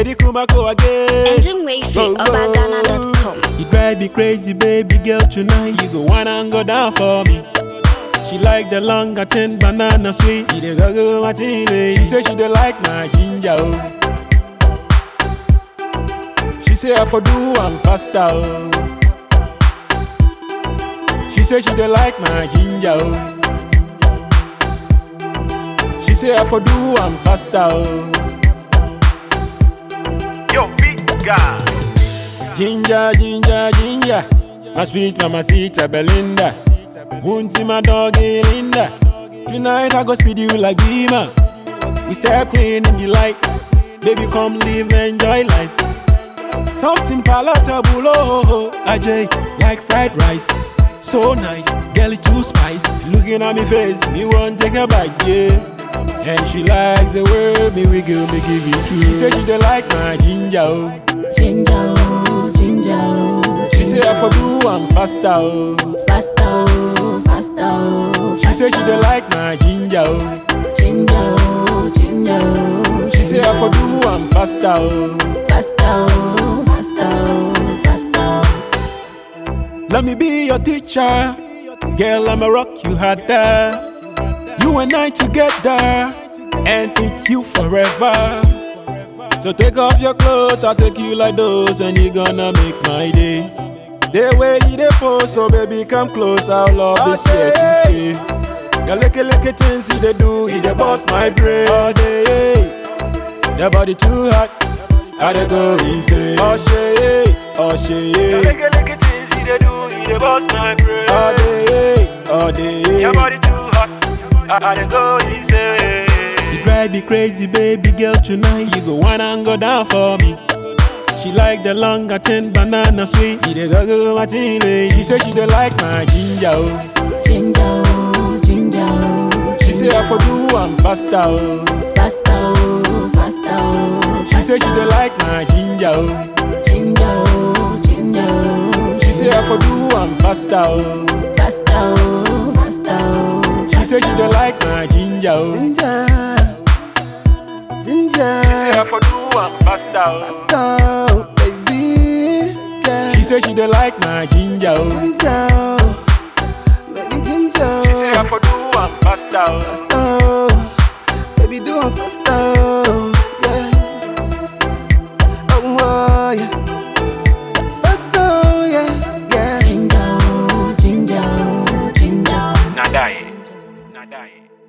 Eddie Kumako again. Engine way free, obagana.com. You drive me crazy, baby girl, tonight. You go wanna and go down for me. She like the long ten banana sweet. She dey go go Martini. She say she dey like my ginger. Oh. She say I for do am faster. Oh. She say she dey like my ginger. Oh. She say I for do am faster. Oh. Yo, big guy. Ginger, ginger, ginger. My sweet mamacita Belinda. Munti my doggy Linda. Tonight I go speed you like Beamer. We step clean in the light. Baby, come live, enjoy life. Something palatable, oh, oh, oh. Ajay, like fried rice. So nice, girl, it too spice. Looking at me face, me want take a bite, yeah. And she likes the way me wiggle, me give it to She say she dey like my ginger, oh. Ginger, oh, ginger, oh, She say I for do am faster, oh. faster, oh, faster, oh, She say she dey like my ginger, oh. ginger, oh, ginger, oh, She say I for do am faster, oh. faster, oh, faster, oh, faster. Let me be your teacher, girl. I'ma rock you harder. You and I together, and it's you forever. So take off your clothes, I'll take you like those, and you gonna make my day. The way you dey pose, so baby come close, I'll love this here to stay. Your licky licky things you dey do, you dey bust my brain all day. Your body too hot, I dey go insane. Oh shit, oh shit. Lick it, lick it, things you dey do, you dey bust my brain. All day, all day. Your body too hot, I, I dey go insane. You drive me crazy, baby girl, tonight. You go wanna and go down for me. She like the long ten banana sweet. You dey go go Martini. She say she dey like my ginger. Oh. Ginger, oh, ginger, oh, She say I for do am faster. Oh. faster, oh, faster, oh, She say she dey like my ginger. Oh. ginger, oh, ginger, oh, She say I for do am faster. Oh. faster, oh, faster, oh, She say she dey like my ginger. Oh. Ginger, ginger, Say I for do am faster. oh. stop, baby. Yeah. She say she dey like my ginger. Oh. ginger, baby ginger. Say I for do am faster. oh. Faster, baby do it faster. Yeah. Oh, oh yeah. Faster, yeah, yeah. ginger, oh, ginger, oh, ginger. Nah die. Nah die.